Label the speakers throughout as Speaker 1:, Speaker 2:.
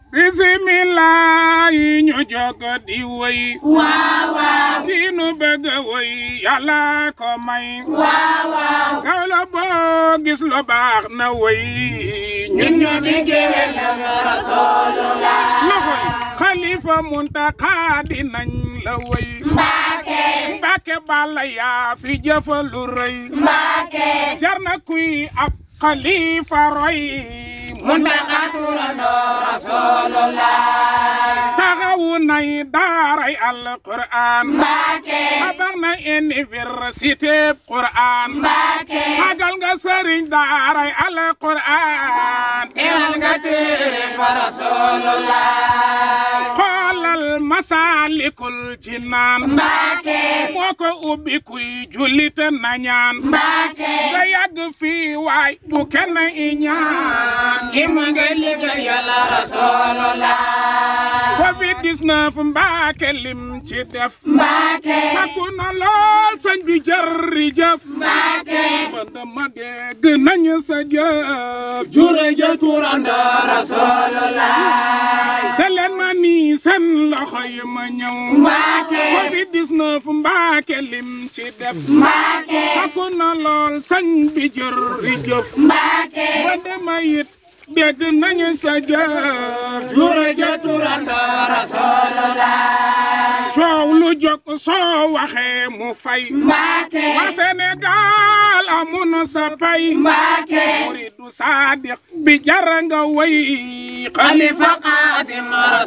Speaker 1: bisimilah yi ñu jóg di woy
Speaker 2: waaw waaw
Speaker 1: di nu bëgg woy yàlla ko may
Speaker 2: waaw waaw
Speaker 1: kaw la boo gis lu baax na woy
Speaker 2: ñun ñu di géwél la rasulullah
Speaker 1: loxo yi xalifa Muntaxa dinañ la woy
Speaker 2: Mbàkke
Speaker 1: Mbàkke Balla yaa fi jëfa lu rëy
Speaker 2: Mbàkke
Speaker 1: jar na kuy ab xalifa roy
Speaker 2: Muntaxa turandoo rasulullah
Speaker 1: taxawu nay daaray alquran
Speaker 2: Mbàkke
Speaker 1: tabax na université quran
Speaker 2: Mbàkke
Speaker 1: sagal nga sëriñ daaray alquran
Speaker 2: teewal nga téere fa rasulullah
Speaker 1: xoolal masalikul jinaan
Speaker 2: Mbàkke
Speaker 1: moo ko ubbi kuy jullit na ñaan
Speaker 2: Mbàkke
Speaker 1: nga yàgg fii waay bu kenn i ñaan
Speaker 2: ki mu ngi liggéeyal rasulullah
Speaker 1: covid 19 mbaake lim ci def
Speaker 2: Mbàkke
Speaker 1: takku na lool sëñ bi jërëjëf
Speaker 2: Mbàkke
Speaker 1: ba dama dégg nañu sa jëf
Speaker 2: jure ja turandoo rasulullah
Speaker 1: da leen ma nii seen loxo yi ma ñëw
Speaker 2: Mbàkke
Speaker 1: covid 19 mbaake lim ci def
Speaker 2: Mbàkke
Speaker 1: takku na lool sëñ bi jërëjëf
Speaker 2: Mbàkke
Speaker 1: ba dama it dégg nañu sa jëf
Speaker 2: jure ja turandoo rasulullah
Speaker 1: coow lu jóg soo waxee mu fay
Speaker 2: Mbàkke
Speaker 1: waa Sénégal amun sa pay
Speaker 2: Mbàkke
Speaker 1: muridu sadiq bi jara nga way
Speaker 2: Xalifa Xaadim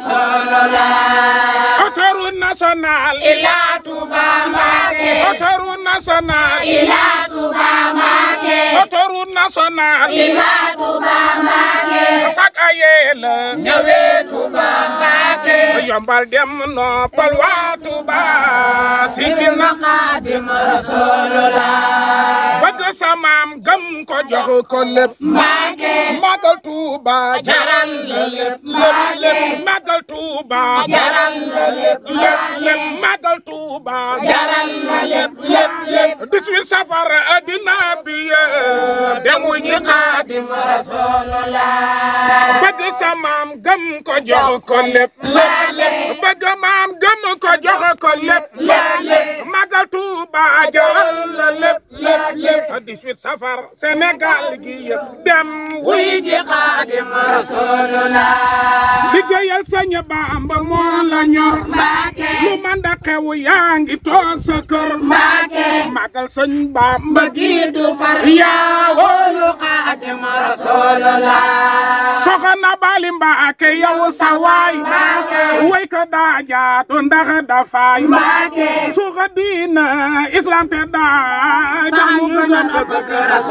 Speaker 2: rasulullah
Speaker 1: autoroute nationale
Speaker 2: ila Tuuba Mbàkke
Speaker 1: autoroute nationale
Speaker 2: ila Tuuba Mbàkke
Speaker 1: autoroute nationale
Speaker 2: ila Tuuba Mbàkke
Speaker 1: sak ayee la
Speaker 2: ñëwee Tuuba Mbàkke
Speaker 1: yombal dem noppal waa Tuuba sigil na
Speaker 2: Xaadim rasulullah
Speaker 1: bëgg sa maam gëm ko jox ko lépp
Speaker 2: Mbàkke
Speaker 1: magal Tuuba
Speaker 2: jaral la lépp
Speaker 1: lépp lépp magal Tuuba
Speaker 2: jaral la lépp
Speaker 1: lépp lépp magal Tuuba
Speaker 2: jaral la lépp lépp lépp
Speaker 1: 18 safar addina bi yëpp demu ñi Xaadim
Speaker 2: rasulullah
Speaker 1: bëgg sa maam gëm ko jox ko lépp
Speaker 2: lépp lépp
Speaker 1: bëgg maam gëm ko jox ko lépp
Speaker 2: lépp lépp
Speaker 1: magal Tuuba jaral la lépp
Speaker 2: lépp lépp
Speaker 1: 18 safar Sénégal gi yëpp dem
Speaker 2: wuy ji Xaadim rasulullah
Speaker 1: liggéeyal Sëñ Bamba moo la ñor
Speaker 2: Mbàkke
Speaker 1: lu man da xew yaa ngi toog sa kër
Speaker 2: Mbàkke
Speaker 1: magal Sëñ Bamba
Speaker 2: gi du far
Speaker 1: yaa
Speaker 2: wóolu Xaadim rasulullah
Speaker 1: soxna Bali Mbàkke yow sa waay
Speaker 2: Mbàkke
Speaker 1: way ko daa jaatu ndax dafaay
Speaker 2: Mbàkke
Speaker 1: suuxa diina islam te daa
Speaker 2: tax ñu gën a bëgg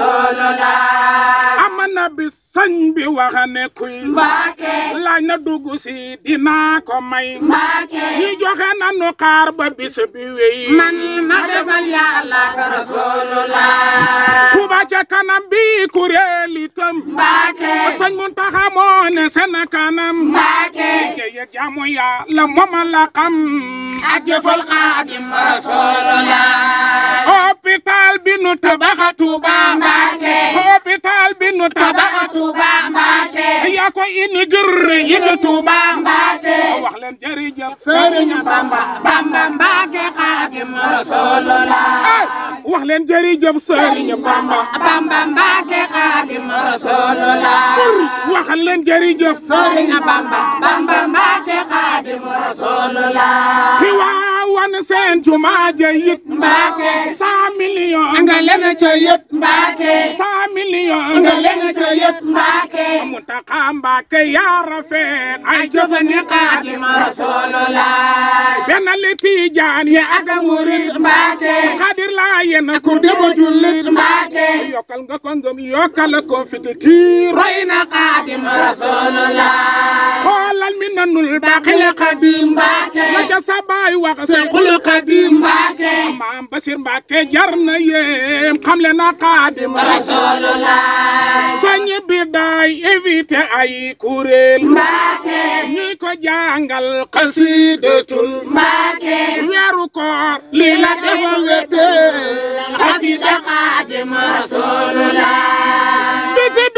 Speaker 2: rasulullah
Speaker 1: am na bis sëñ bi wax ne kuy
Speaker 2: Mbàkke
Speaker 1: laaj na dugg si dinaa ko may
Speaker 2: Mbàkke
Speaker 1: ñi joxe nanu xaar ba bis bi wéy
Speaker 2: man ma defal yàlla ak rasulullah
Speaker 1: Tuuba ca kanam bi kuréel itam
Speaker 2: Mbàkke
Speaker 1: sëñ Muntaxa moo ne seen kanam
Speaker 2: Mbàkke
Speaker 1: liggéey ak jaamu Yàlla moom la xam
Speaker 2: ak jëfal Xaadim rasulullah
Speaker 1: hôpital bi nu tabax
Speaker 2: Tuuba Mbàkke
Speaker 1: hôpital bi nu tabax
Speaker 2: tabax Tuuba Mbàkke
Speaker 1: yaa ko inauguré
Speaker 2: yëg Tuuba Mbàkke
Speaker 1: wax leen jërëjëf
Speaker 2: Sëriñ Bamba Bamba Mbàkke Xaadim rasulullah
Speaker 1: wax leen jërëjëf Sëriñ Bamba
Speaker 2: Bamba Mbàkke Xaadim rasulullah
Speaker 1: wax leen jërëjëf
Speaker 2: Sëriñ Bamba Bamba Mbàkke Xaadim rasulullah
Speaker 1: ki waawan seen jumaa ja yit
Speaker 2: Mbàkke
Speaker 1: cent millions
Speaker 2: nga leen ca yët Mbàkke
Speaker 1: cent millions
Speaker 2: nga leen ca yët Mbàkke
Speaker 1: Muntaxa Mbàkke yaa rafet ay jëf
Speaker 2: jëfani Xaadim rasulullah
Speaker 1: benn li Tijaan yi ak
Speaker 2: murit Mbàkke
Speaker 1: Xaadir laa yéen
Speaker 2: ku demu jullit Mbàkke
Speaker 1: yokkal nga ko ngëm yokkal ko fit kii
Speaker 2: roy na Xaadim rasulullah
Speaker 1: xoolal mi nanul
Speaker 2: baqil Xaadim Mbàkke
Speaker 1: la ca sa baay wax
Speaker 2: Seexul Xaadim Mbàkke
Speaker 1: maam Basir Mbàkke jar na yéem xam le na Xaadim
Speaker 2: rasulullah
Speaker 1: soñ bi daay éviter ay kuréel
Speaker 2: Mbàkke
Speaker 1: ñuy ko jàngal xasidatul
Speaker 2: Mbàkke
Speaker 1: weeru koor
Speaker 2: lii la defa wete xasida Xaadim rasulullah
Speaker 1: bisi bi njëkk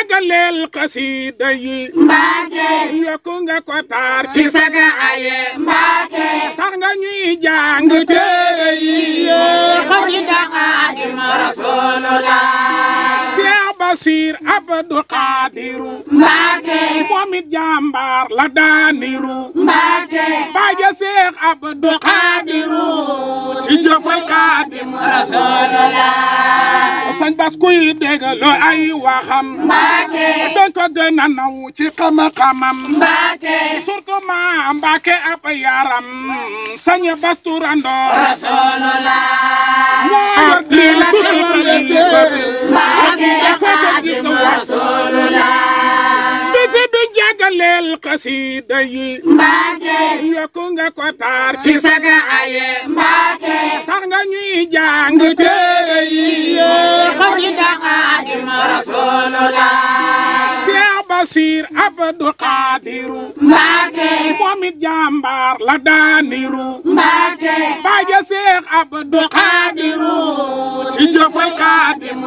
Speaker 1: jagaleel xasida yi
Speaker 2: Mbàkke
Speaker 1: yokku nga ko taar
Speaker 2: si saga aye Mbàkke
Speaker 1: tax nga ñuy jàng téere yi
Speaker 2: xasida Xaadimu Rasulullah
Speaker 1: Cheikh Basir Abdou Khadiru
Speaker 2: Mbàkke
Speaker 1: moom it jàmbaar la daaniru
Speaker 2: Mbàkke
Speaker 1: baaja Cheikh Abdou Khadiru ci jëfal Xaadim
Speaker 2: Rasulullah
Speaker 1: sañ bas kuy dégg lo ay waxam
Speaker 2: Mbàkke
Speaker 1: dañ ko gën a naw ci xam-xamam
Speaker 2: Mbàkke
Speaker 1: surtout ma Mbàkke ab yaram sañ bas turandoo
Speaker 2: Rasulullah
Speaker 1: moo yor diin bu xalifa bi
Speaker 2: Mbàkke Xaadimu Rasulullah
Speaker 1: bisi bi jagaleel xasida yi
Speaker 2: Mbàkke
Speaker 1: yokku nga ko taar
Speaker 2: si saga aye Mbàkke
Speaker 1: tax nga ñuy jàng téere yi
Speaker 2: xasida Xaadimu Rasulullah
Speaker 1: Cheikh Basir Abdou Khadiru
Speaker 2: Mbàkke
Speaker 1: moom it jàmbaar la daaniru
Speaker 2: Mbàkke
Speaker 1: baaja Cheikh Abdou Khadiru ci jëfal Xaadim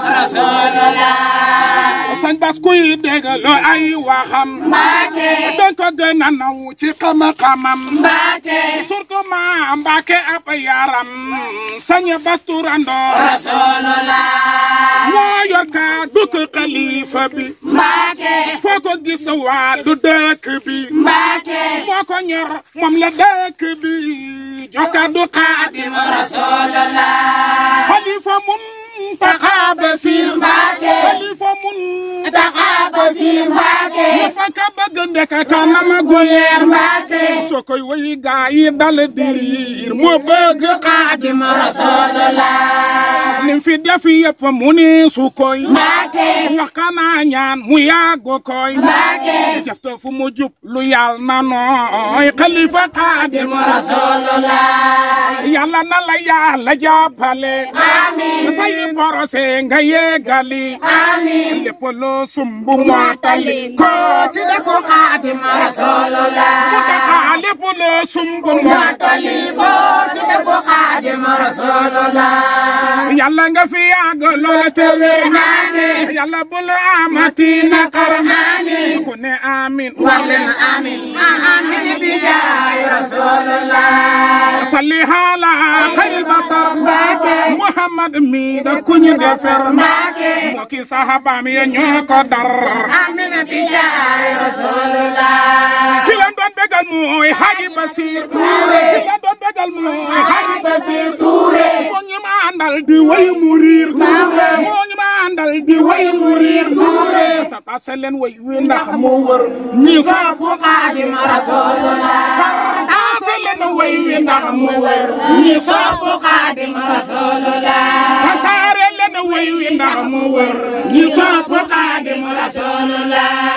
Speaker 2: Rasulullah
Speaker 1: sañ bas kuy dégg lo ay waxam
Speaker 2: Mbàkke
Speaker 1: dañ ko gën a naw ci xam-xamam
Speaker 2: Mbàkke
Speaker 1: surtout ma Mbàkke ab yaram sañ bas turandoo
Speaker 2: Rasulullah
Speaker 1: moo yor kàddu xalifa bi
Speaker 2: Mbàkke
Speaker 1: foo ko gis wàllu dëkk bi
Speaker 2: Mbàkke
Speaker 1: moo ko ñor moom la dëkk bi jox kàddu Xaadim
Speaker 2: Rasulullah
Speaker 1: xalifa Muntaxa Basiir
Speaker 2: Mbàkke
Speaker 1: xalifa mun
Speaker 2: Taxa Basiir Mbàkke
Speaker 1: ñëpp a ka bëgg ndeka kanama gule
Speaker 2: Mbàkke
Speaker 1: soo koy woy gaa yi dal diriir moo bëgg Xaadim
Speaker 2: Rasulullah
Speaker 1: lim fi def yëpp mu ni su koy
Speaker 2: Mbàkke
Speaker 1: wax kanaa ñaan mu yàgg koy
Speaker 2: Mbàkke
Speaker 1: jafta fu mu jub lu yàlla na nooy xalifa Xaadim
Speaker 2: Rasulullah
Speaker 1: yàlla na la yàlla jàppale
Speaker 2: Amiin
Speaker 1: say borose nga yeggali
Speaker 2: Amiin
Speaker 1: lépp loo sumbu mottali ko ci dëkku Xaadim
Speaker 2: Rasulullah
Speaker 1: mu taxa lépp loo sumbu mottali
Speaker 2: ko ci dëkku Xaadimu Rasulullah
Speaker 1: yàlla nga fi yàgg loola te wér yàlla bu la amati naqar ku ne amin
Speaker 2: wax leen amiin amiin bi jaay Rasulullah
Speaker 1: salli ala xayril basar muhammad mi da ku ñu defer moo ki sahabaam ya ñoo ko dar
Speaker 2: amiin bi jaay Rasulullah
Speaker 1: ki leen doon bégal mooy Haji Basir Touré ki leen doon bégal mooy Haji
Speaker 2: Basir Touré
Speaker 1: moo ñu ma àndal di way mu riir moo ñu ma àndal di way mu riir tata se leen way wi ndax mu wër ñi sopp
Speaker 2: Xaadimu Rasulullah
Speaker 1: tata se leen way wi ndax mu wër
Speaker 2: ñi sopp Xaadimu Rasulullah
Speaker 1: tasaare leen way wi ndax mu wër ñi sopp
Speaker 2: Xaadimu Rasulullah